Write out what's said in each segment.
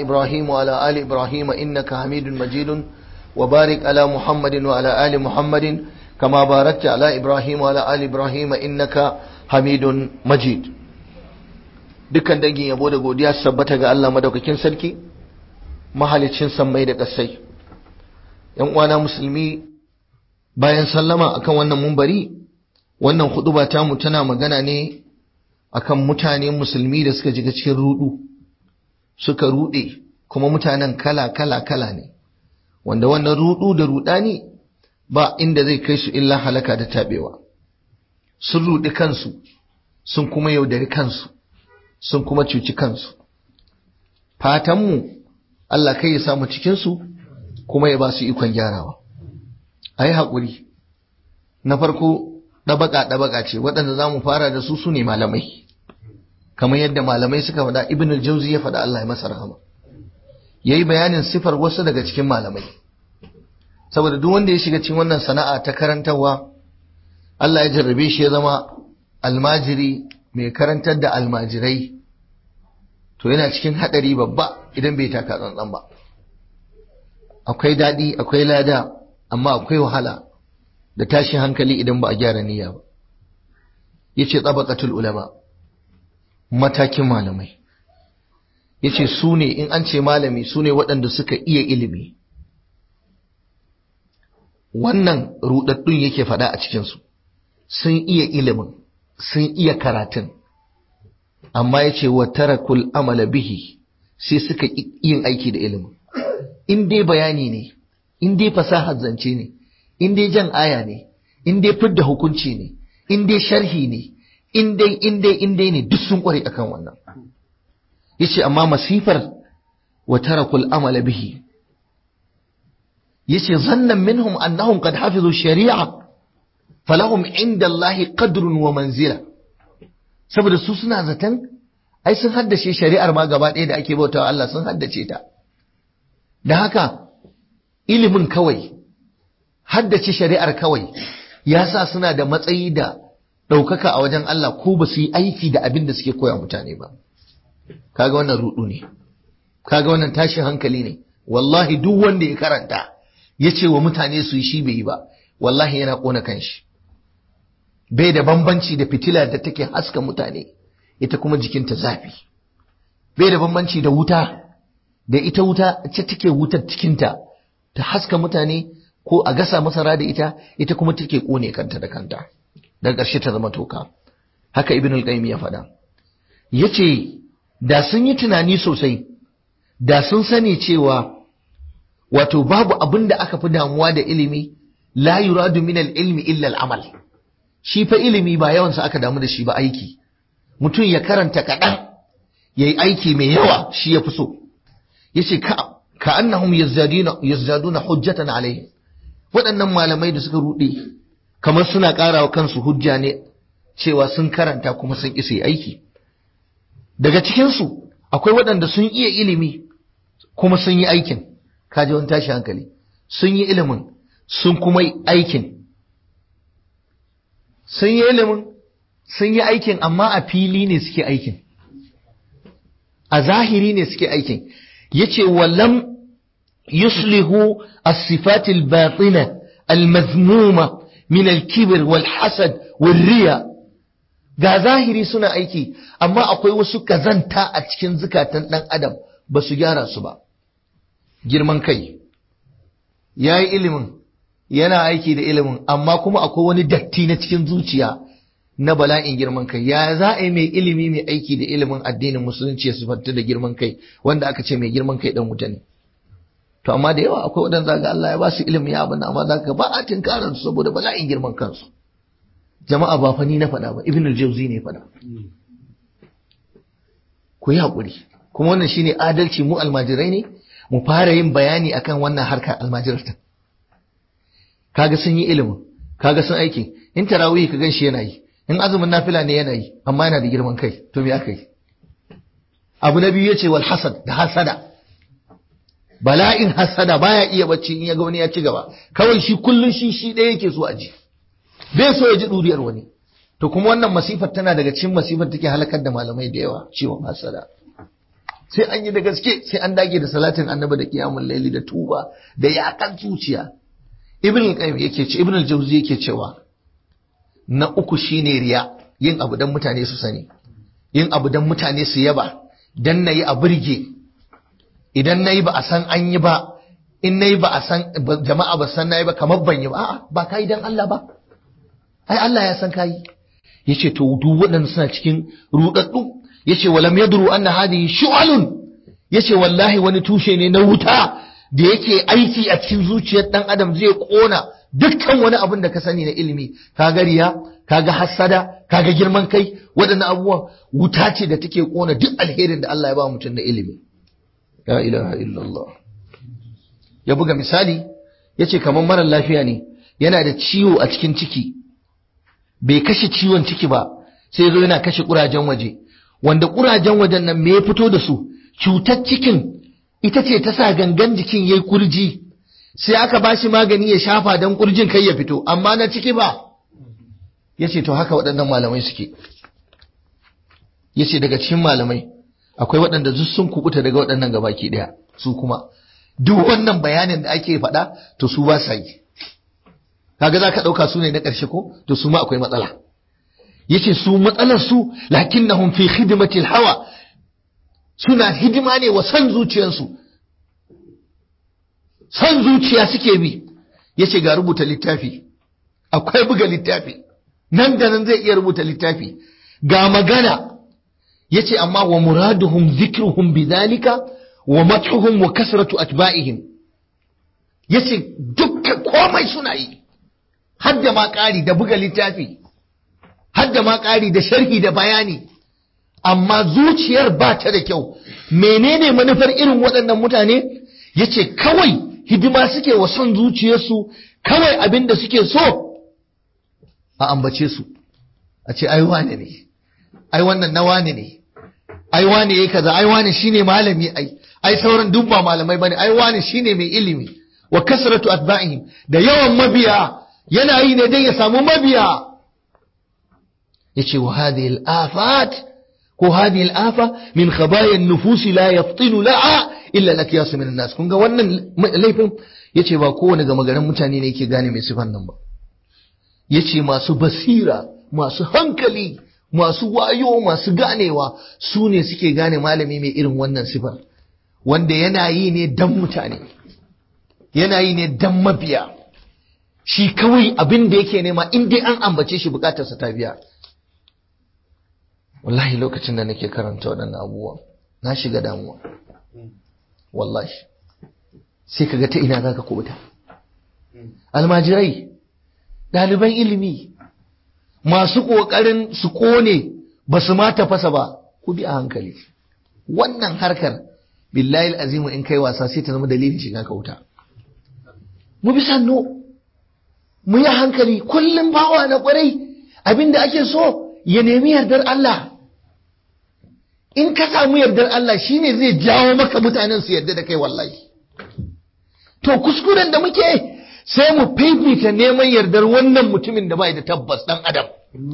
إبراهيم وعلى آل إبراهيم إنك حميد مجيد وبارك على محمد وعلى آل محمد كما باركت على إبراهيم وعلى آل إبراهيم إنك حميد مجيد dukkan dangin yabo da godiya su tabbata ga Allah madaukakin sarki mahalicin sammai da ƙasai yan uwana musulmi bayan sallama akan wannan mumbari wannan huduba tamu tana magana ne akan mutane musulmi da suka jiga cikin rudu suka rude kuma mutanen kala kala kala ne wanda wannan rudu da rudani ba inda zai kai su illa halaka da tabewa sun rudi kansu sun kuma yaudari kansu sun kuma cuci kansu fatanmu Allah kai ya samu cikinsu kuma ya ba su ikon gyarawa a yi haƙuri na farko ɗabaƙa-ɗabaƙa ce waɗanda za mu fara da su su ne malamai kamar yadda malamai suka faɗa ibn al-jauzi ya faɗa Allah ya masa rahama ya yi bayanin sifar wasu daga cikin malamai saboda duk wanda ya shiga cikin wannan sana'a ta karantarwa Allah ya jarrabe shi ya zama almajiri mai karantar da almajirai to yana cikin haɗari babba idan bai taka tsantsan ba akwai daɗi akwai lada amma akwai wahala da tashin hankali idan ba a gyara niyya ba yace tsabaqatul ulama matakin malamai yace su ne in an ce malami su ne waɗanda suka iya ilimi wannan rudaddun yake faɗa a cikinsu sun iya ilimin sun iya karatun amma yace wa tarakul amala bihi sai suka yin aiki da ilimin in dai bayani ne in dai fasahar zance ne in dai jan aya ne in dai fidda hukunci ne in dai sharhi ne in dai in dai in dai ne duk sun kware akan wannan yace amma masifar wa tarakul amala bihi yace zannan minhum annahum qad hafizu shari'a falahum inda Allah qadrun wa manzila saboda su suna zaton ai sun haddace shari'ar ma gaba ɗaya da ake bautawa Allah sun haddace ta da haka ilimin kawai haddace shari'ar kawai ya sa suna da matsayi da ɗaukaka a wajen Allah ko ba su yi aiki da abin da suke koya mutane ba kaga wannan rudu ne kaga wannan tashin hankali ne wallahi duk wanda ya karanta ya ce wa mutane su yi shi bai yi ba wallahi yana ƙona kanshi bai da bambanci da fitila da take haska mutane ita kuma jikinta zafi bai da bambanci da wuta da ita wuta ce take wutar cikinta ta haska mutane ko a gasa masara da ita ita kuma take kone kanta da kanta daga ƙarshe ta zama toka haka ibn al-qayyim ya faɗa yace da sun yi tunani sosai da sun sani cewa wato babu abin da aka fi damuwa da ilimi la yuradu min al-ilmi illa al-amal shi fa ilimi ba yawan sa aka damu da shi ba aiki mutum ya karanta kaɗan yayi aiki mai yawa shi ya fi so yace ka ka annahum yazdaduna yazdaduna hujjatan alayhi waɗannan malamai da suka rude kamar suna ƙarawa kansu hujja ne cewa sun karanta kuma sun isa aiki daga cikin su akwai waɗanda sun iya ilimi kuma sun yi aikin kaji wani tashi hankali sun yi ilimin sun kuma yi aikin sun yi ilimin sun yi aikin amma a fili ne suke aikin a zahiri ne suke aikin yace walam yuslihu as-sifat al-batina al-mazmuma min al-kibr wal-hasad wal-riya ga zahiri suna aiki amma akwai wasu kazanta a cikin zukatan dan adam ba su gyara su ba girman kai yayi ilimin yana aiki da ilimin amma kuma akwai wani datti na cikin zuciya na bala'in girman kai ya za a yi mai ilimi mai aiki da ilimin addinin musulunci ya sifanta da girman kai wanda aka ce mai girman kai dan wuta ne to amma da yawa akwai wadanda ga Allah ya ba su ilimi ya abin amma zaka ba a tinkarar su saboda bala'in girman kansu jama'a ba fa ni na faɗa ba ibn al-jawzi ne faɗa ku yi haƙuri kuma wannan shine adalci mu almajirai ne mu fara yin bayani akan wannan harkar almajirta kaga sun yi ilimin kaga sun aiki in tarawih ka gan shi yana yi in azumin nafila ne yana yi amma yana da girman kai to me aka yi abu na biyu yace wal hasad da hasada bala'in hasada baya iya bacci in ya ga wani ya ci gaba kawai shi kullun shi shi ɗaya yake so a ji bai so ya ji duriyar wani to kuma wannan masifar tana daga cikin masifar take halakar da malamai da yawa ciwon hasada sai an yi da gaske sai an dage da salatin annabi da qiyamul layli da tuba da yakan zuciya ibn al-qayyim yake ce ibn al-jawzi yake cewa na uku shine riya yin abu dan mutane su sani yin abu dan mutane su yaba dan nayi a burge idan nayi ba a san an yi ba in nayi ba a san jama'a ba san nayi ba kamar ban yi ba a'a ba kai dan Allah ba ai Allah ya san kai yace to duk waɗanda suna cikin rudaddu yace walam yadru anna hadhihi shu'alun yace wallahi wani tushe ne na wuta da yake aiki a cikin zuciyar dan adam zai kona dukkan wani abin da ka sani na ilimi kaga riya kaga hassada kaga girman kai waɗannan abubuwan wuta ce da take kona duk alherin da Allah ya ba mutum na ilimi la ilaha illallah ya buga misali yace kamar mara lafiya ne yana da ciwo a cikin ciki bai kashe ciwon ciki ba sai zo yana kashe kurajen waje wanda kurajen wajen nan me ya fito da su cutar cikin ita ce ta sa gangan jikin yayi kurji sai aka ba shi magani ya shafa don kurjin kai ya fito amma na ciki ba yace to haka waɗannan malamai suke yace daga cikin malamai akwai waɗanda duk sun kubuta daga waɗannan gabaki ɗaya su kuma duk wannan bayanin da ake faɗa to su ba sa yi kaga za ka ɗauka su ne na ƙarshe ko to su ma akwai matsala yace su matsalar su lakinnahum fi khidmatil hawa suna hidima ne wa san zuciyarsu san zuciya suke bi yace ga rubuta littafi akwai buga littafi nan da nan zai iya rubuta littafi ga magana yace amma wa muraduhum dhikruhum bidhalika wa madhuhum wa kasratu atba'ihim yace dukkan komai suna yi hadda ma ƙari da buga littafi hadda ma ƙari da sharhi da bayani amma zuciyar ba ta da kyau menene manufar irin waɗannan mutane yace kawai hidima suke wa son zuciyarsu kawai abin da suke so a ambace su a ce ai wane ne ai wannan na wane ne ai wane yayi kaza ai wane shine malami ai ai sauran duk ba malamai bane ai wane shine mai ilimi wa kasratu atba'ihim da yawan mabiya yana yi ne dan ya samu mabiya yace wa hadhihi al-afat ko hadhihi al-afa min khabaya an-nufus la yaftinu la'a illa al-akyas min an-nas kun ga wannan laifin yace ba kowane gama garin mutane ne yake gane mai sifan nan ba yace masu basira masu hankali masu wayo masu ganewa su ne suke gane malami mai irin wannan sifar wanda yana yi ne dan mutane yana yi ne dan mabiya shi kawai abin da yake nema in dai an ambace shi bukatarsa ta biya wallahi lokacin da nake karanta waɗannan abubuwa na shiga damuwa wallahi sai kaga ta ina zaka kubuta almajirai ɗaliban ilimi masu ƙoƙarin su ƙone ba su ma tafasa ba ku bi a hankali wannan harkar billahi azimu in kai wasa sai ta zama dalilin shiga ka wuta mu bi sannu mu yi hankali kullum bawa na ƙwarai abinda ake so ya nemi yardar Allah in ka samu yardar Allah shine zai jawo maka mutanen su yarda da kai wallahi to kuskuren da muke sai mu fifita neman yardar wannan mutumin da bai da tabbas dan adam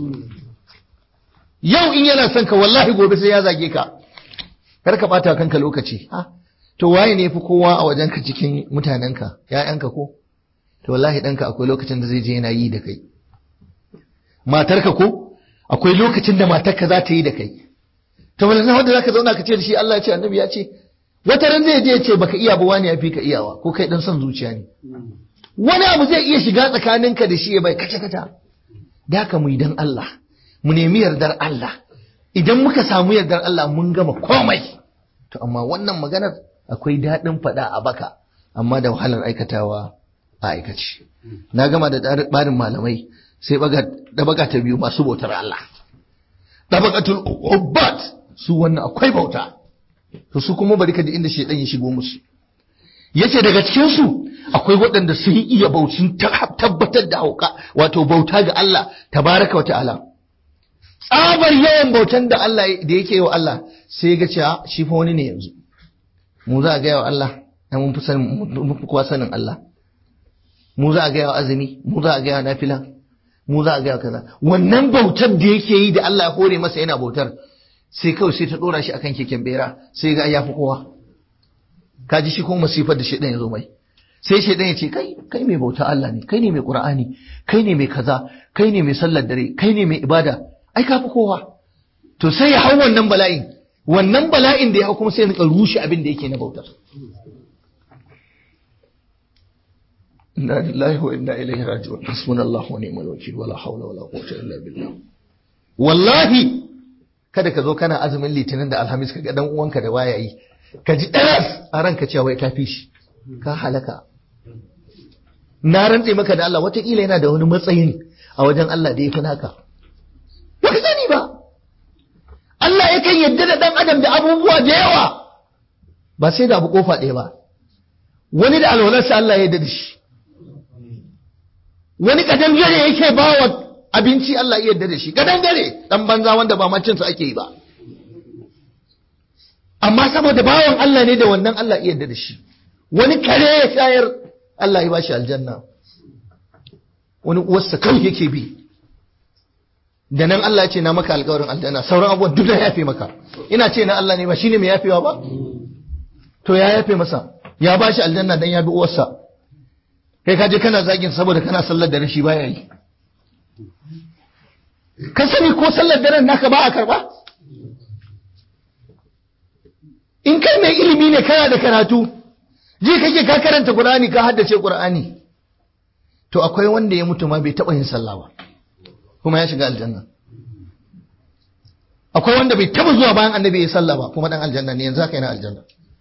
yau in yana son ka wallahi gobe sai ya zage ka kar ka bata kanka lokaci ha to waye ne fi kowa a wajen ka cikin mutanenka ƴaƴanka ko to wallahi ɗanka akwai lokacin da zai je yana yi da kai matarka ko akwai lokacin da matarka za ta yi da kai to wala wanda zaka zauna ka ce da shi Allah ya ce annabi ya ce wata ran zai je ya ce baka iya ba wani ya fi ka iyawa ko kai dan son zuciya ne wani abu zai iya shiga tsakaninka da shi ya bai kace kata da haka mu idan Allah mu nemi yardar Allah idan muka samu yardar Allah mun gama komai to amma wannan maganar akwai daɗin faɗa a baka amma da wahalar aikatawa a aikace na gama da barin malamai sai ɗabaga ta biyu masu bautar Allah ɗabagatul ubbat su wannan akwai bauta to su kuma bari ka da inda shaidan ya shigo musu yace daga cikin su akwai waɗanda sun iya bautin tabbatar da hauka wato bauta ga Allah tabaraka wa ta'ala tsabar yawan bautan da Allah da yake wa Allah sai ga cewa shi fa wani ne yanzu mu za a ga wa Allah mun fi sanin mun fi kowa sanin Allah mu za a gaya wa azumi mu za a gaya wa nafila mu za a gaya wa kaza wannan bautar da yake yi da Allah ya hore masa yana bautar sai kawai sai ta dora shi akan keken bera sai ga ya fi kowa ka ji shi kuma masifar da shedan ya zo mai sai shedan ya ce kai kai mai bauta Allah ne kai ne mai Qur'ani kai ne mai kaza kai ne mai sallar dare kai ne mai ibada ai ka fi kowa to sai ya hau wannan bala'in wannan bala'in da ya hau kuma sai ya rushe abin da yake na bautar inna lillahi wa inna ilaihi raji'un hasbunallahu wa ni'mal wakeel wala hawla wala quwwata illa billah wallahi kada ka zo kana azumin litinin da alhamis ka ga dan uwanka da waya yi ka ji ɗaras a ranka cewa wai ka fi shi ka halaka na rantse maka da Allah wataƙila yana da wani matsayin a wajen Allah da ya fi naka ba ka sani ba Allah yakan yadda da ɗan adam da abubuwa da yawa ba sai da abu kofa ɗaya ba wani da alwalarsa Allah ya yarda da shi wani kadangare yake ba wa abinci Allah ya yarda da shi kadangare dan banza wanda ba macinsa ake yi ba amma saboda bawan Allah ne da wannan Allah ya yarda da shi wani kare ya shayar Allah ya bashi aljanna wani uwarsa kawai yake bi da nan Allah ya ce na maka alƙawarin aljanna sauran abubuwan duk da yafe maka ina ce na Allah ne ba shine mai yafewa ba to ya yafe masa ya bashi aljanna dan ya bi uwarsa kai ka je kana zagin saboda kana sallar da rashi baya yi ka sani ko sallar daren naka ba a karba in kai mai ilimi ne kana da karatu je kake ka karanta qur'ani ka haddace qur'ani to akwai wanda ya mutu ma bai taba yin sallah ba kuma ya shiga aljanna akwai wanda bai taba zuwa bayan annabi ya sallah ba kuma dan aljanna ne yanzu haka yana aljanna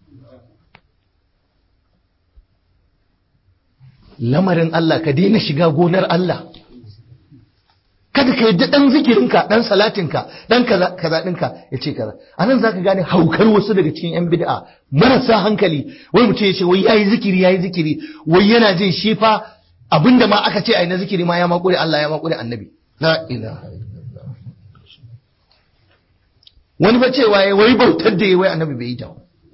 lamarin Allah ka daina shiga gonar Allah kada ka yadda dan zikirinka dan salatinka dan kaza kaza dinka ya ce kaza anan zaka gane haukar wasu daga cikin yan bid'a marasa hankali wai mutum ya ce wai yayi zikiri yayi zikiri wai yana jin shi fa abinda ma aka ce ai na zikiri ma ya makure Allah ya makure annabi la ilaha illallah wani ba cewa yayi wai bautar da yayi wai annabi bai yi ta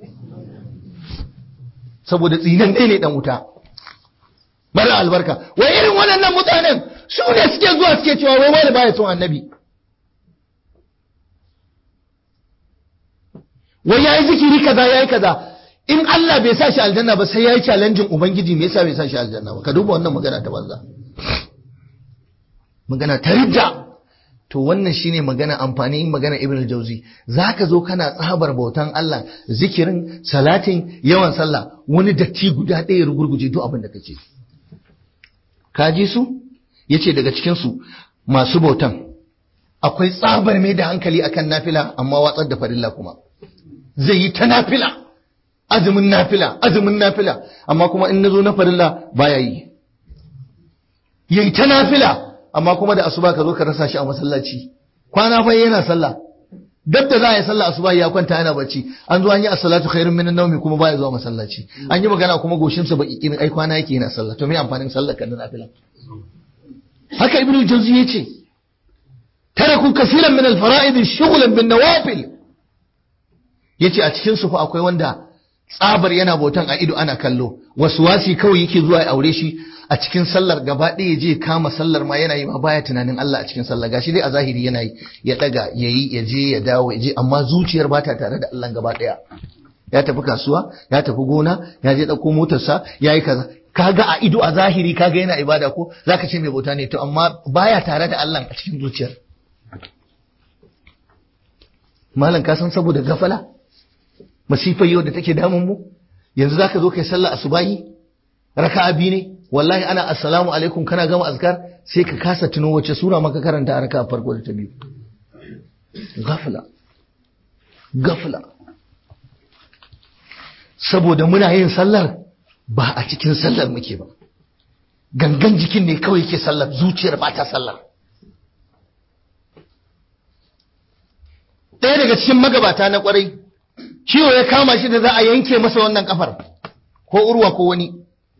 saboda tsinan ne dan wuta mara albarka wai irin waɗannan mutanen su ne suke zuwa suke cewa wai wani baya son annabi wai yayi zikiri kaza yayi kaza in Allah bai sa shi aljanna ba sai yayi challenging ubangiji me yasa bai sa shi aljanna ba ka duba wannan magana ta banza magana ta ridda to wannan shine magana amfani magana ibn al-jawzi zaka zo kana tsabar bautan Allah zikirin salatin yawan sallah wani datti guda ɗaya rugurguje duk abin da kake ka ji su yace daga cikin su masu bautan akwai tsabar mai da hankali akan nafila amma watsar da farilla kuma zai yi ta nafila azumin nafila azumin nafila amma kuma in nazo na farilla baya yi yayi ta nafila amma kuma da asuba ka zo ka rasa shi a masallaci kwana fa yana sallah dab da za a yi sallah asuba ya kwanta yana bacci an zo an yi as-salatu khairun minan nawmi kuma baya zuwa masallaci an yi magana kuma goshin sa baki kin ai kwana yake yana sallah to me amfanin sallar kan nafila haka ibnu jawzi yace taraku kaseeran min al-fara'id shughlan bin nawafil yace a cikin su fa akwai wanda tsabar yana bautan a ido ana kallo wasu wasi kawai yake zuwa ya aure shi a cikin sallar gaba ɗaya je kama sallar ma yana yi ma baya tunanin Allah a cikin sallar gashi dai a zahiri yana yi ya daga ya yi ya je ya dawo ya je amma zuciyar ba ta tare da Allah gaba ɗaya ya tafi kasuwa ya tafi gona ya je ɗauko motarsa ya yi kaza kaga a ido a zahiri kaga yana ibada ko zaka ce mai bauta ne to amma baya tare da Allah a cikin zuciyar malam ka san saboda gafala masifar yau da take damun mu yanzu zaka zo kai sallah asubahi raka'a biyu ne wallahi ana assalamu alaikum kana gama azkar sai ka kasa tuno wace sura maka karanta a raka'a farko da ta biyu gafala gafala saboda muna yin sallar ba a cikin sallar muke ba gangan jikin ne kawai yake sallar zuciyar ba ta sallar ɗaya daga cikin magabata na kwarai ciwo ya kama shi da za a yanke masa wannan kafar ko urwa ko wani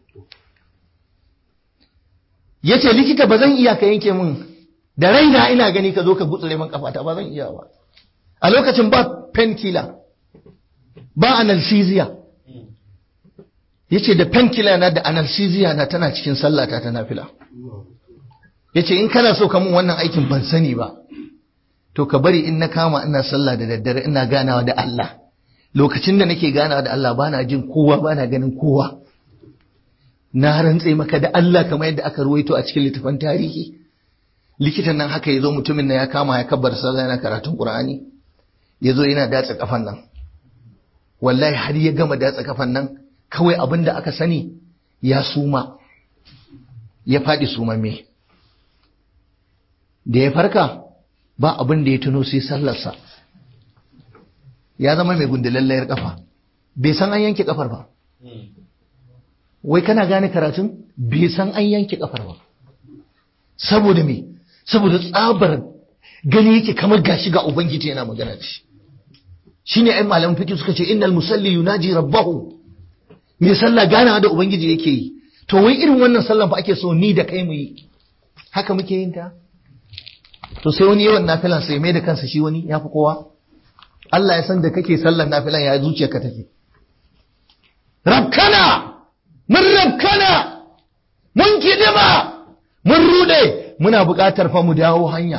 ya ce likita ba zan iya ka yanke min da raina ina gani ka zo ka gutsure min kafata ba zan iya ba a lokacin ba painkiller ba analgesia ya ce da painkiller na da analgesia na tana cikin sallata ta nafila ya ce in kana so ka mun wannan aikin ban sani ba to ka bari in na kama ina sallah da daddare ina ganawa da Allah lokacin da nake ganawa da Allah bana jin kowa bana ganin kowa na rantse maka da Allah kamar yadda aka ruwaito a cikin littafin tarihi likitan nan haka yazo mutumin nan ya kama ya kabbar sallah yana karatun Qur'ani yazo yana datsa kafan nan wallahi har ya gama datsa kafan nan kawai abin da aka sani ya suma ya faɗi sumamme da ya farka ba abin da ya tuno sai sallarsa ya zama mai gundulallayar kafa bai san an yanke kafar ba wai kana gane karatun bai san an yanke kafar ba saboda me saboda tsabar gani yake kamar gashi ga ubangiji yana magana da shi shine ai malaman fiqh suka ce innal musalli yunaji rabbahu me sallah ganawa da ubangiji yake yi to wai irin wannan sallan fa ake so ni da kai mu yi haka muke yin ta to sai wani yawan nafilan sai mai da kansa shi wani ya fi kowa Allah ya san da kake sallan nafilan ya zuciyarka take rabkana mun rabkana mun kidima mun rude muna buƙatar fa mu dawo hanya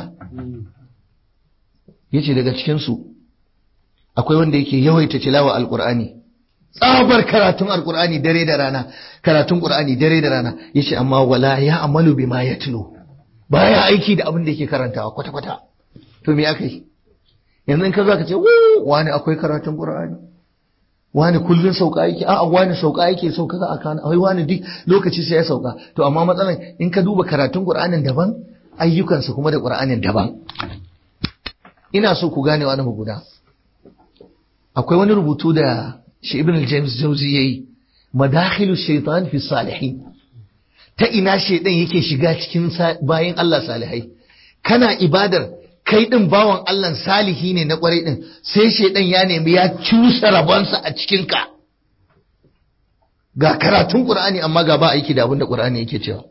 yace daga cikin su akwai wanda yake yawaita tilawa alqur'ani tsabar karatun alqur'ani dare da rana karatun qur'ani dare da rana yace amma wala ya amalu bima yatlu baya aiki da abin da yake karantawa kwata kwata to me aka yi yanzu in ka zo ka ce wani akwai karatun qur'ani wani kullun sauka yake a'a wani sauka yake sauka ga akana ai wani duk lokaci sai ya sauka to amma matsalan in ka duba karatun qur'anin daban ayyukansa kuma da qur'anin daban ina so ku gane wani guda akwai wani rubutu da shi ibn james jauzi yayi madakhilu shaitan fi salihin ta ina shaidan yake shiga cikin bayan Allah salihai kana ibadar kai din bawan Allah salihi ne na kwarai din sai shaidan ya nemi ya cusa rabonsa a cikin ka ga karatun qur'ani amma ga ba aiki da abin da qur'ani yake cewa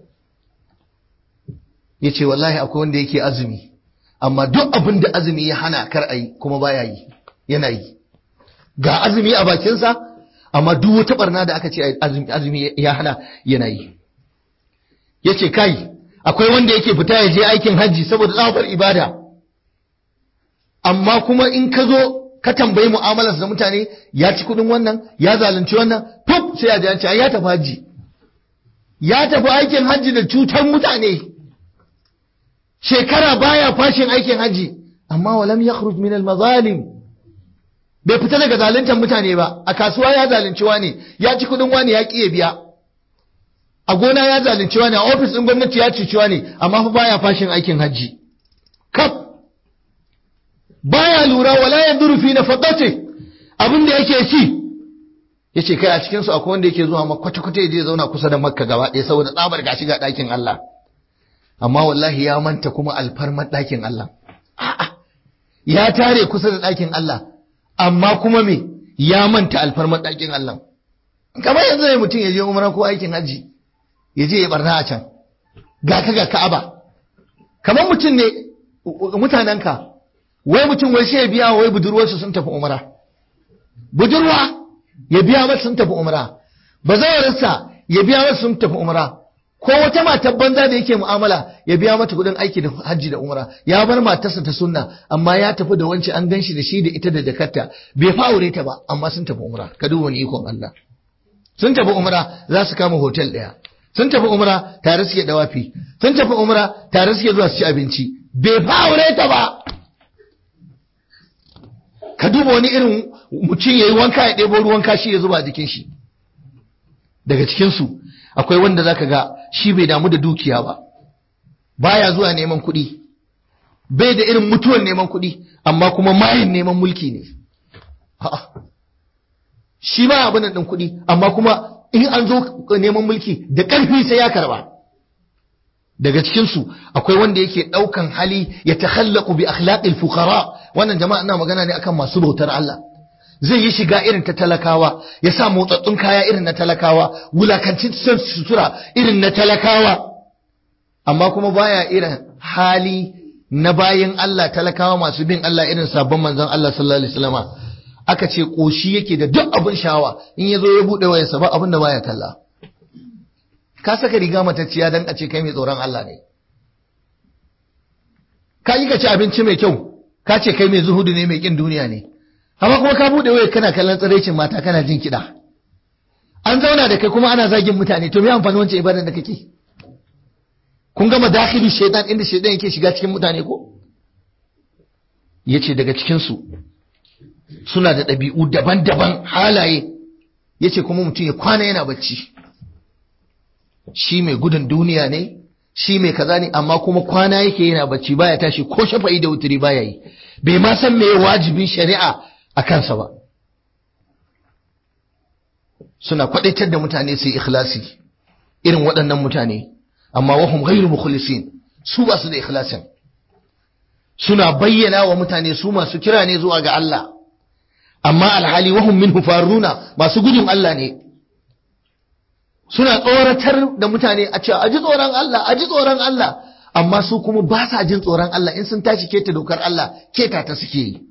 yace wallahi akwai wanda yake azumi amma duk abin da azumi ya hana kar ayi kuma baya yi yana yi ga azumi a bakinsa amma duk wata barna da aka ce azumi ya hana yana yi yace kai akwai wanda yake fita ya je aikin hajji saboda tsabar ibada amma kuma in ka zo ka tambayi mu'amalarsa da mutane ya ci kudin wannan ya zalunci wannan fuf sai ya ji an ce ya tafi hajji ya tafi aikin hajji da cutar mutane shekara baya fashin aikin hajji amma walam yakhruj min al-mazalim bai fita daga zaluntar mutane ba a kasuwa ya zalunci wani ya ci kudin wani ya ƙi biya a gona ya zalunci wani a ofis ɗin gwamnati ya cuci wani amma fa baya fashin aikin hajji kaf baya lura wala yanzuru fi nafaqati abin da yake ci yace kai a cikin su akwai wanda yake zuwa ma kwata kwata yaje zauna kusa da makka gaba ɗaya saboda tsabar gashi ga ɗakin Allah amma wallahi ya manta kuma alfarmar ɗakin Allah a'a ya tare kusa da ɗakin Allah amma kuma me ya manta alfarmar ɗakin Allah kamar yanzu ne mutum ya je umara ko aikin haji ya je ya barna a can ga ka ga ka'aba kamar mutum ne mutanenka wai mutum wai sai ya biya wai budurwarsu sun tafi umara budurwa ya biya mata sun tafi umara bazawarsa ya biya mata sun tafi umara ko wata matar banza da yake mu'amala ya biya mata kudin aiki da hajji da umra ya bar matarsa ta sunna amma ya tafi da wance an ganshi da shi da ita da jakarta bai fa aure ta ba amma sun tafi umra ka duba wani ikon Allah sun tafi umra za su kama hotel daya sun tafi umra tare suke dawafi sun tafi umra tare suke zuwa su ci abinci bai fa aure ta ba ka duba wani irin mutum yayi wanka ya ɗebo ruwan kashi ya zuba jikin shi daga cikin su akwai wanda zaka ga shi bai damu da dukiya ba baya zuwa neman kuɗi bai da irin mutuwan neman kuɗi amma kuma mayin neman mulki ne shi ba abin ɗin kuɗi amma kuma in an zo neman mulki da ƙarfi sai ya karba daga cikinsu akwai wanda yake ɗaukan hali ya takhallaku bi akhlaqil fuqara wannan jama'a ina magana ne akan masu bautar Allah zai yi shiga irin ta talakawa ya sa motsattun kaya irin na talakawa wulakancin sutura irin na talakawa amma kuma baya irin hali na bayin Allah talakawa masu bin Allah irin sabon manzon Allah sallallahu alaihi wasallama aka ce koshi yake da duk abin shawa in yazo ya bude wayarsa ba abin da baya kalla ka saka riga matacciya dan a ce kai mai tsoron Allah ne ka yi ka ci abinci mai kyau ka ce kai mai zuhudu ne mai kin duniya ne amma kuma ka bude waya kana kallon tsiraicin mata kana jin kiɗa an zauna da kai kuma ana zagin mutane to me amfani wancan ibadan da kake kun gama dakhili shaitan inda shaitan yake shiga cikin mutane ko yace daga cikin su suna da ɗabi'u daban-daban halaye yace kuma mutum ya kwana yana bacci shi mai gudun duniya ne shi mai kaza ne amma kuma kwana yake yana bacci baya tashi ko shafa'i da wuturi baya yi bai ma san me wajibin shari'a a kansa ba suna kwadaitar da mutane su yi ikhlasi irin waɗannan mutane amma wahum ghairu mukhlisin su ba su da ikhlasin suna bayyana wa mutane su masu kira ne zuwa ga Allah amma alhali wahum minhu faruna masu gudun Allah ne suna tsoratar da mutane a cewa aji tsoron Allah aji tsoron Allah amma su kuma ba sa jin tsoron Allah in sun tashi keta dokar Allah keta ta suke yi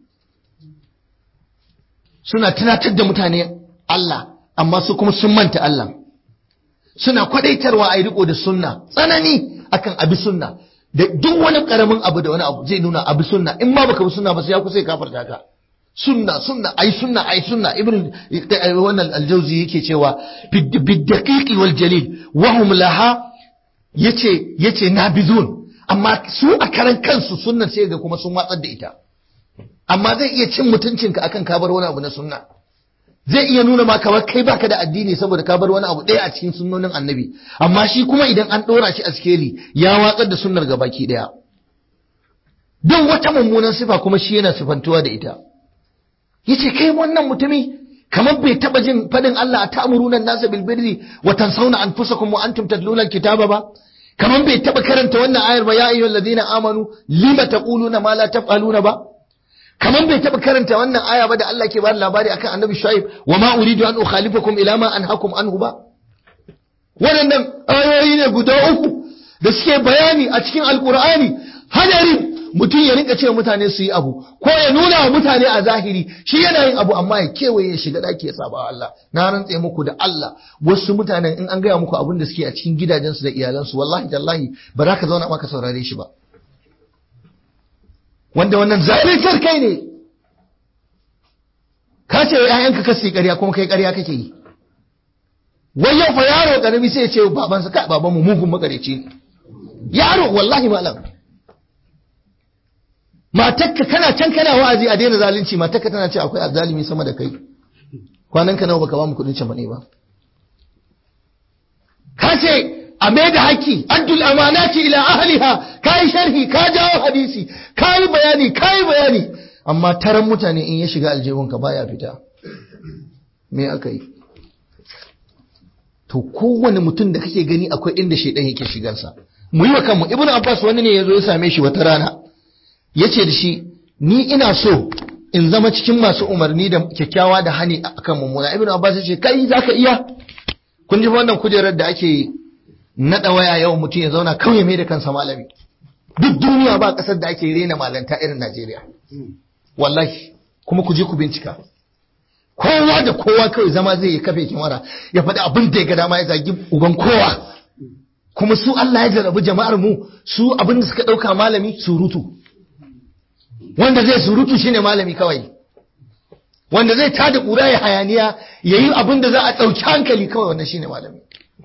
suna tunatar da mutane Allah amma su kuma sun manta Allah suna kwadaitarwa a yi riko da sunna tsanani akan abi sunna da duk wani karamin abu da wani abu zai nuna abi sunna in ma baka bi sunna ba sai ya kusa ya kafarta ka sunna sunna ai sunna ai sunna ibn wannan aljauzi yake cewa biddaqiqi wal jalil wa hum laha yace yace nabizun amma su a karan kansu sunnan sai ga kuma sun watsar da ita amma zai iya cin mutuncinka akan kabar wani abu na sunna zai iya nuna ma kamar kai baka da addini saboda ka bar wani abu ɗaya a cikin sunnonin annabi amma shi kuma idan an ɗora shi a sikeli ya watsar da sunnar gabaki ɗaya duk wata mummunan sifa kuma shi yana sifantuwa da ita yace kai wannan mutumi kamar bai taba jin fadin Allah a ta'muruna an-nasa bil birri wa tansawna anfusakum wa antum tatluna al-kitaba ba kamar bai taba karanta wannan ayar ba ya ayyuhal ladina amanu lima taquluna ma la taf'aluna ba kamar bai taba karanta wannan aya ba da Allah ke bada labari akan annabi Shu'aib wa ma uridu an ukhalifakum ila ma anhakum anhu ba waɗannan ayoyi ne guda uku da suke bayani a cikin alkur'ani hadarin mutum ya rinka cewa mutane su yi abu ko ya nuna wa mutane a zahiri shi yana yin abu amma ya kewaye ya shiga daki ya saba Allah na rantse muku da Allah wasu mutanen in an gaya muku abin da suke a cikin gidajensu da iyalansu wallahi tallahi ba za ka zauna maka saurare shi ba wanda wannan zaluntar kai ne ka ce wa ƴaƴanka kasi ƙarya kuma kai ƙarya kake yi wai yau fa yaro karami sai ya ce babansa kai babanmu mugun makareci ne yaro wallahi malam matakka kana can kana wa'azi a daina zalunci matakka tana ce akwai azzalimi sama da kai kwanan ka nawa baka ba mu kudin can bane ba ka ce a mai da haƙƙi addul amanati ila ahliha kai sharhi ka jawo hadisi kai bayani kai bayani amma taron mutane in ya shiga aljihun ka baya fita me aka yi to kowane mutum da kake gani akwai inda shaidan yake shigarsa mu yi wa kanmu ibnu abbas wani ne ya zo ya same shi wata rana ya ce da shi ni ina so in zama cikin masu umarni da kyakkyawa da hani akan mummuna ibn abbas ya ce kai zaka iya kun ji wannan kujerar da ake naɗa waya yau mutum ya zauna kawai mai da kansa malami duk duniya ba ƙasar da ake rena malanta irin najeriya wallahi kuma ku je ku bincika kowa da kowa kawai zama zai yi kafe kimara ya faɗi abin da ya ga dama ya zagi uban kowa kuma su Allah ya jarabi jama'ar mu su abin da suka ɗauka malami surutu wanda zai surutu shine malami kawai wanda zai tada ƙura ya hayaniya ya yi abin da za a ɗauki hankali kawai wanda shine malami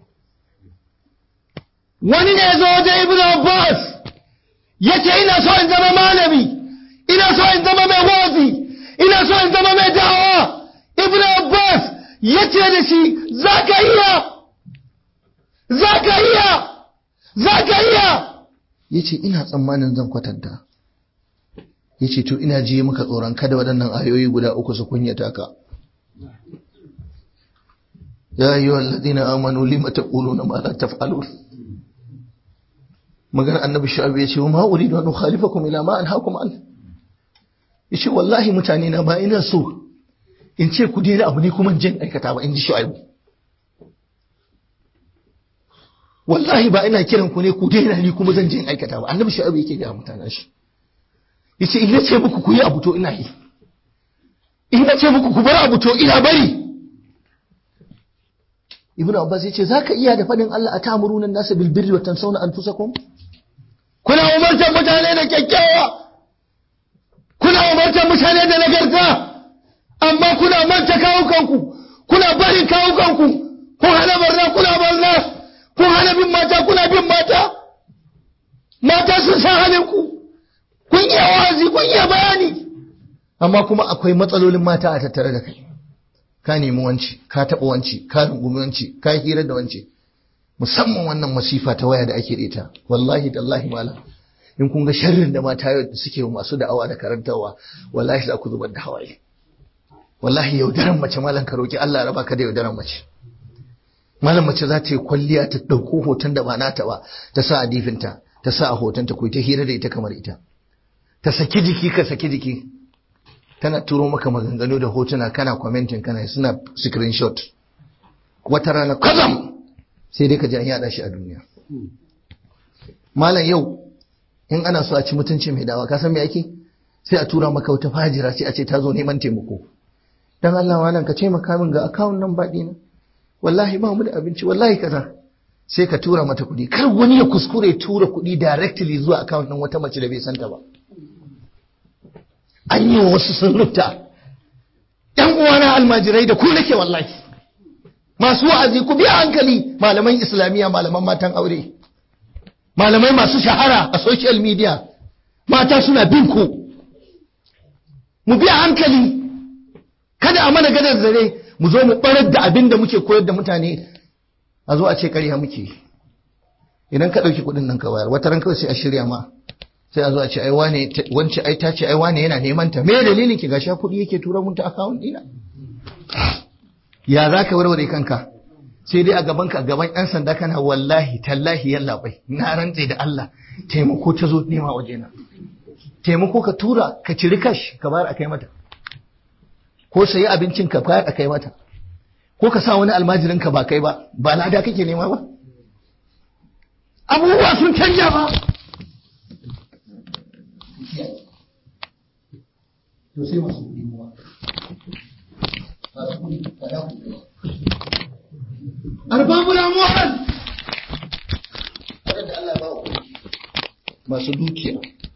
wani ne ya zo wajen ibn abbas ya ce ina so in zama malami ina so in zama mai wazi ina so in zama mai dawa ibn abbas ya ce da shi za ka iya za ka iya za ka iya ya ce ina tsammanin zan kwatanta ya ce to ina ji maka tsoron kada waɗannan ayoyi guda uku su kunyata ka ya yi wa ladina amanu lima ta ƙulu na mala ta falo magana annabi sha'abu ya ce wa ma'uri da wani khalifakum ila ma an hakum an ya ce wallahi mutane na ba ina so in ce ku daina abu ne kuma jin aikata ba in ji sha'abu wallahi ba ina kiran ku ne ku daina ni kuma zan jin aikata ba annabi sha'abu yake ga mutanen shi yace in nace muku ku yi abu to ina yi in nace muku ku bar abu to ina bari ibnu abbas yace zaka iya da fadin Allah atamuruna an-nasa bil birri wa tansawna anfusakum kuna umartar mutane da kyakkyawa kuna umartar mutane da nagarta amma kuna manta kawukanku kuna barin kawukanku kun hana barna kuna barna kun hana bin mata kuna bin mata mata sun san halinku kun iya wazi kun iya bayani amma kuma akwai matsalolin mata a tattare da kai ka nemi wanci ka taɓa wanci ka rungumi wanci ka hira da wanci musamman wannan masifa ta waya da ake da ita wallahi tallahi malam in kun ga sharrin da mata yau suke masu da'awa da karantarwa wallahi za ku zubar da hawaye wallahi yaudaran mace malam ka roki Allah raba ka da yaudaran mace malam mace za ta yi kwalliya ta ɗauko hoton da ba nata ba ta sa a difinta ta sa a hotonta ku ta hira da ita kamar ita ta saki jiki ka saki jiki tana turo maka maganganu da hotuna kana commenting kana suna screenshot wata rana kazam sai dai ka ji an yada shi a duniya malam yau in ana so a ci mutunci mai dawa ka san me ake sai a tura maka wata fajira sai a ce ta zo neman taimako dan Allah malam ka taimaka min ga account nan baɗi na wallahi ba mu da abinci wallahi kaza sai ka tura mata kuɗi kar wani ya kuskure tura kuɗi directly zuwa account ɗin wata mace da bai santa ba an yi wasu sun rubuta ‘yan uwana almajirai da ku nake wallahi masu wa'azi ku biya hankali malaman islamiyya malaman matan aure malamai masu shahara a social media mata suna bin ku mu biya hankali kada a mana gadar zare mu zo mu barar da abin da muke koyar da mutane a zo a ce ƙarya muke idan ka ɗauki kuɗin nan ka bayar wata ran kawai sai a shirya ma sai a zo a ce ai wane wance ai ta ce ai wane yana neman ta me dalilin ki gasha kuɗi yake tura mun ta account dina ya za ka warware kanka sai dai a gaban ka gaban yan sanda kana wallahi tallahi yalla bai na rantse da Allah taimako ta zo nema waje na taimako ka tura ka ciri kash ka bayar a kai mata ko sayi abincin ka bayar a kai mata ko ka sa wani almajirin ka ba kai ba ba lada kake nema ba abubuwa sun canja ba to sai masu kuɗi kuma masu kuɗi kada ku arbabul amwal wadanda Allah ba wa kuɗi masu dukiya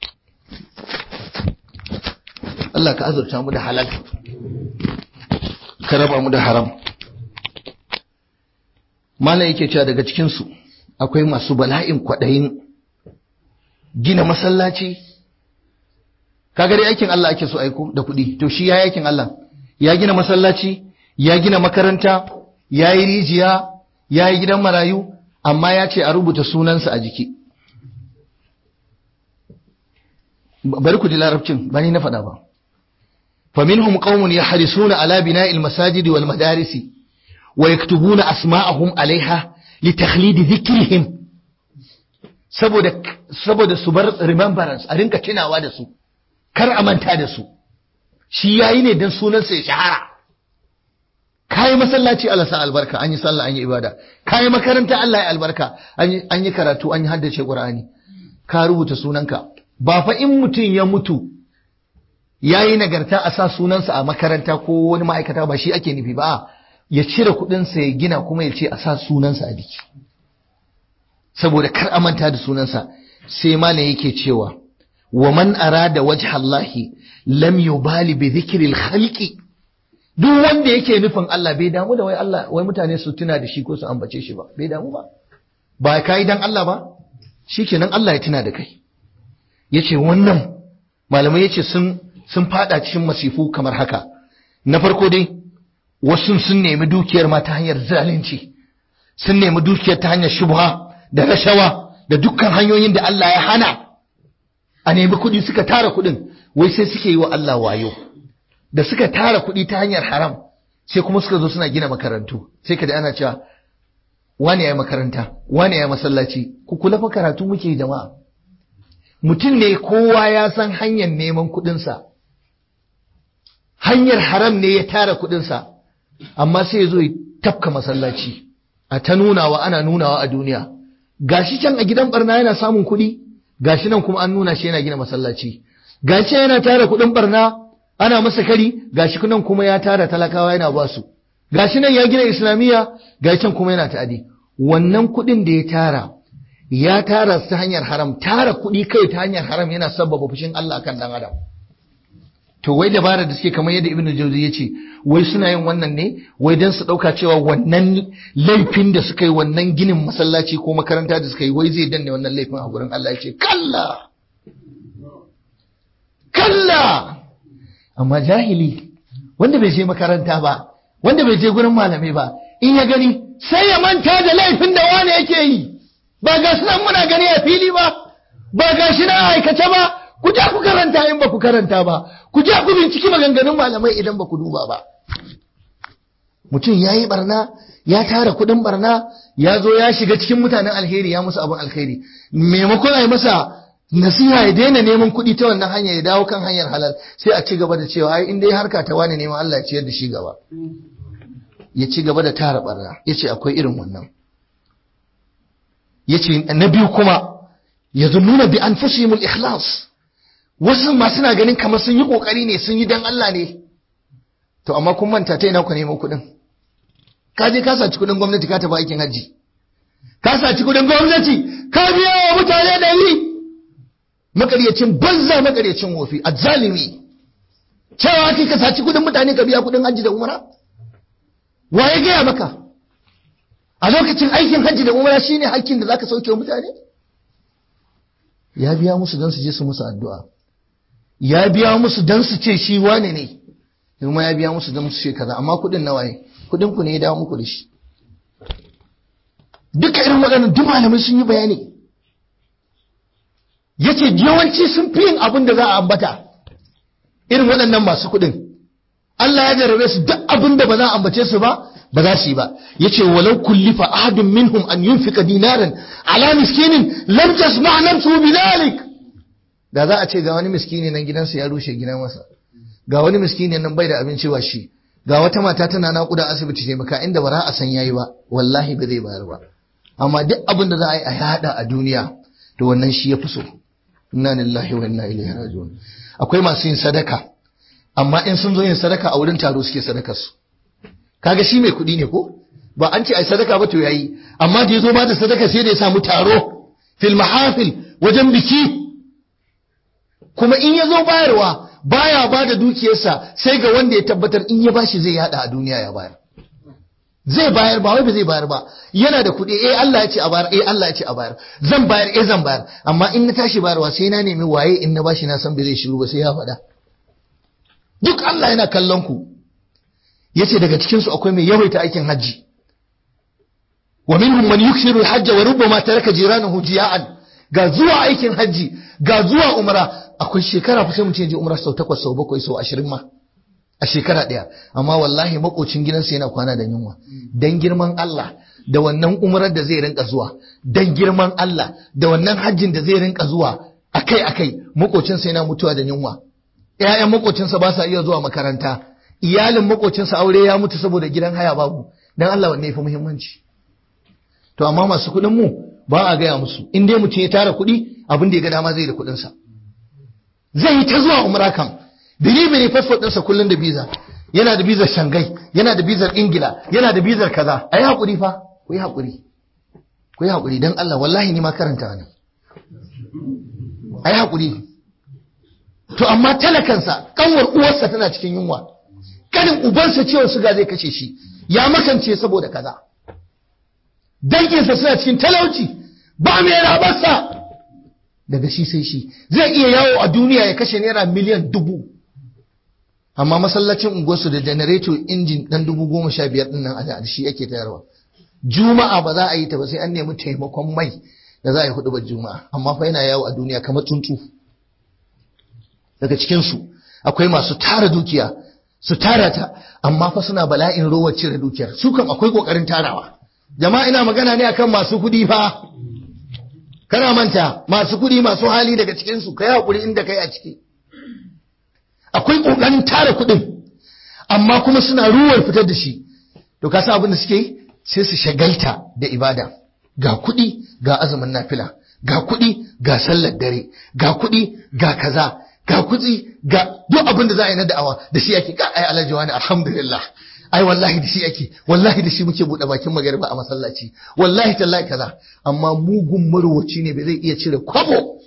Allah ka azurta mu da halal ka raba mu da haram malam yake cewa daga cikinsu akwai masu bala'in kwaɗayin gina masallaci kaga dai aikin Allah ake so aiko da kuɗi to shi ya aikin Allah ya gina masallaci ya gina makaranta ya yi rijiya ya yi gidan marayu amma ya ce a rubuta sunansa a jiki bari ku ji larabcin ba ni na faɗa ba فمنهم قوم يحرصون على بناء المساجد والمدارس ويكتبون أسماءهم عليها لتخليد ذكرهم saboda saboda su bar remembrance a rinka tunawa da su kar a manta da su shi yayi ne dan sunansa ya shahara kai masallaci Allah sa albarka an yi sallah an yi ibada kai makaranta Allah ya albarka an yi karatu an yi haddace Qur'ani ka rubuta sunanka ba fa in mutum ya mutu ya yi nagarta a sa sunansa a makaranta ko wani ma'aikata ba shi ake nufi ba ya cire kuɗinsa ya gina kuma ya ce a sa sunansa a biki saboda kar a manta da sunansa sai malam yake cewa wa man arada wajha Allahi lam yubali bi dhikril khalqi duk wanda yake nufin Allah bai damu da wai Allah wai mutane su tuna da shi ko su ambace shi ba bai damu ba ba kai dan Allah ba shikenan Allah ya tuna da kai yace wannan malamai yace sun sun fada cikin masifu kamar haka na farko dai wasu sun nemi dukiyar ma ta hanyar zalunci sun nemi dukiyar ta hanyar shubha da rashawa da dukkan hanyoyin da Allah ya hana a nemi kuɗi suka tara kuɗin wai sai suke yi wa Allah wayo da suka tara kuɗi ta hanyar haram sai kuma suka zo suna gina makarantu sai ka da ana cewa wani ya makaranta wani ya masallaci ku kula fa karatu muke jama'a mutum ne kowa ya san hanyar neman kuɗinsa hanyar haram ne ya tara kuɗinsa amma sai ya zo ya tafka masallaci a ta nunawa ana nunawa a duniya gashi can a gidan barna yana samun kuɗi gashi nan kuma an nuna shi yana gina masallaci gashi yana tara kuɗin barna ana masa kari gashi nan kuma ya tara talakawa yana ba su gashi nan ya gina islamiyya gashi can kuma yana ta'adi wannan kuɗin da ya tara ya tara su ta hanyar haram tara kuɗi kai ta hanyar haram yana sabbaba fushin Allah kan dan adam to wai dabara da suke kamar yadda ibnu jauzi ya ce wai suna yin wannan ne wai don su ɗauka cewa wannan laifin da suka yi wannan ginin masallaci ko makaranta da suka yi wai zai danne wannan laifin a gurin Allah ya ce kalla kalla amma jahili wanda bai je makaranta ba wanda bai je gurin malamai ba in ya gani sai ya manta da laifin da wani yake yi ba ga nan muna gani a fili ba ba ga shi na aikace ba ku je ku karanta in ba ku karanta ba ku je ku binciki maganganun malamai idan ba ku duba ba mutum ya yi barna ya tara kudin barna ya zo ya shiga cikin mutanen alheri ya musu abin alheri maimakon a yi masa nasiha ya daina neman kuɗi ta wannan hanyar ya dawo kan hanyar halal sai a ci gaba da cewa ai in dai harka ta wani neman Allah ya ciyar da shi gaba ya ci gaba da tara barna ya ce akwai irin wannan ya ce na biyu kuma ya nuna bi an fusimul ikhlas wasu ma suna ganin kamar sun yi kokari ne sun yi dan Allah ne to amma kun manta ta ina ku neman kuɗin ka je ka saci kuɗin gwamnati ka tafi aikin hajji ka saci kuɗin gwamnati ka biya wa mutane ɗari makaryacin banza makaryacin wofi azzalimi cewa kai ka saci kuɗin mutane ka biya kuɗin hajji da umara wa ya gaya maka a lokacin aikin hajji da umara shine hakkin da zaka sauke wa mutane ya biya musu don su je su musu addu'a ya biya musu don su ce shi wane ne kuma ya biya musu don su ce kaza amma kuɗin nawa ne kuɗin ku ne ya dawo muku da shi duka irin waɗannan duk malamai sun yi bayani yace yawanci sun fi yin abin da za a ambata irin waɗannan masu kuɗin Allah ya jarabe su duk abin da ba za a ambace su ba ba za su yi ba yace walau kullifa ahadun minhum an yunfika dinaran ala miskinin lam tasma' nafsu bidhalik da za a ce ga wani miskini nan gidansa ya rushe gidan masa ga wani miskini nan bai da abinci wa shi ga wata mata tana naƙuda asibiti ce maka inda ba za a san yayi ba wallahi ba zai bayar ba amma duk abin da za a yi a yada a duniya to wannan shi ya fi so inna lillahi wa inna ilaihi raji'un akwai masu yin sadaka amma in sun zo yin sadaka a wurin taro suke sadakar su kaga shi mai kuɗi ne ko ba an ce ai sadaka ba to yayi amma da yazo ba da sadaka sai da ya samu taro fil mahafil wajen biki kuma in yazo bayarwa baya ba da dukiyarsa sai ga wanda ya tabbatar in ya bashi zai yada a duniya ya bayar zai bayar ba wai ba zai bayar ba yana da kuɗi eh Allah ya ce a bayar eh Allah ya ce a bayar zan bayar eh zan bayar amma in na tashi bayarwa sai na nemi waye in na bashi na san bai zai shiru ba sai ya faɗa duk Allah yana kallon ku yace daga cikin su akwai mai yawaita aikin hajji wa minhum man yuksiru al-hajj wa rubbama taraka jiranahu jiya'an ga zuwa aikin hajji ga zuwa umra akwai shekara fa sai mutum je umra sau takwas sau bakwai sau ashirin ma a shekara ɗaya amma wallahi makocin gidansa yana kwana da yunwa dan girman Allah da wannan umrar da zai rinka zuwa dan girman Allah da wannan hajjin da zai rinka zuwa akai akai makocinsa yana mutuwa da yunwa ƴaƴan makocinsa ba sa iya zuwa makaranta iyalin makocinsa aure ya mutu saboda gidan haya babu dan Allah wanne yafi muhimmanci to amma masu kuɗin mu ba a gaya musu in dai mutum ya tara kuɗi abin da ya ga dama zai da kuɗinsa zai yi ta zuwa umra kam biri biri fasfot ɗinsa kullum da biza yana da bizar shangai yana da bizar ingila yana da bizar kaza a yi haƙuri fa ku yi haƙuri ku yi haƙuri don allah wallahi ni ma karanta ne a yi haƙuri to amma talakansa kanwar uwarsa tana cikin yunwa kanin ubansa ciwon suga zai kashe shi ya makance saboda kaza danginsa suna cikin talauci ba mai rabarsa daga shi sai shi zai iya yawo a duniya ya kashe naira miliyan dubu amma masallacin unguwarsu da janareto injin dan dubu goma sha biyar din nan a shi ake tayarwa juma'a ba za a yi ta ba sai an nemi taimakon mai da za a yi hudu juma'a amma fa yana yawo a duniya kamar tsuntsu daga cikinsu akwai masu tara dukiya su tara ta amma fa suna bala'in rowar cire dukiyar su kam akwai kokarin tarawa jama'a ina magana ne akan masu kuɗi fa kana manta masu kuɗi masu hali daga cikinsu ka yi haƙuri inda kai a ciki akwai ƙoƙarin tara kuɗin amma kuma suna ruwar fitar da shi to ka san abin da suke yi sai su shagalta da ibada ga kuɗi ga azumin nafila ga kuɗi ga sallar dare ga kuɗi ga kaza ga kuɗi ga duk abin da za a yi na da'awa da shi ake ka ai alhaji wani alhamdulillah ai wallahi da shi ake wallahi da shi muke buɗe bakin magariba a masallaci wallahi tallahi kaza amma mugun marwaci ne bai zai iya cire kwabo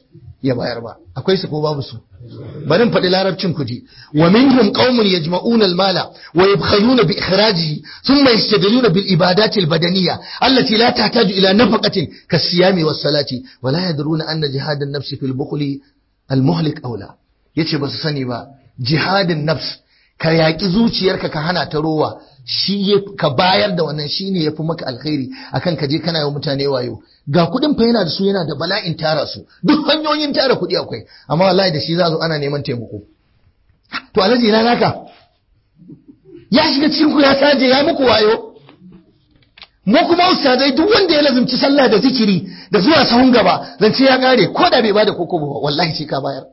ya bayar ba akwai su ko babu su barin faɗi larabcin ku ji wa minhum qaumun yajma'una al-mala wa yabkhaluna bi ikhrajihi thumma yastadiluna bil ibadati al-badaniyya allati la tahtaju ila nafaqatin kas-siyami was-salati wa la yadruna anna jihad an-nafs fil bukhli al-muhlik awla yace ba su sani ba jihadin nafs ka yaƙi zuciyarka ka hana ta rowa shi ka bayar da wannan shine yafi maka alkhairi akan ka je kana yi mutane wayo ga kuɗin fa yana da su yana da bala'in tara su duk hanyoyin tara kuɗi akwai amma wallahi da shi za zo ana neman taimako to alhaji ina naka ya shiga cikin ku ya saje ya muku wayo mu kuma ustazai duk wanda ya lazumci sallah da zikiri da zuwa sahun gaba zance ya kare ko da bai bada koko ba wallahi sai ka bayar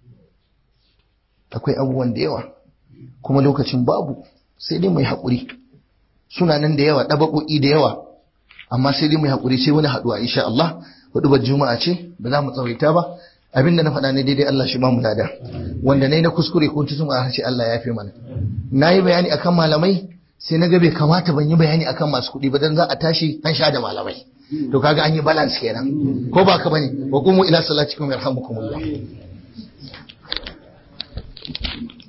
akwai abubuwan da yawa kuma lokacin babu sai dai mai haƙuri suna nan da yawa ɗabaƙoƙi da yawa amma sai dai mai haƙuri sai wani haɗuwa insha Allah hudubar juma'a ce ba za mu tsawaita ba abin da na faɗa ne daidai Allah shi ba mu lada wanda ne na kuskure ko tutun a harshe Allah ya fi mana na yi bayani akan malamai sai na ga bai kamata ban yi bayani akan masu kuɗi ba dan za a tashi an sha da malamai to kaga an yi balance kenan ko ba ka bane wa qumu ila salatikum yarhamukumullah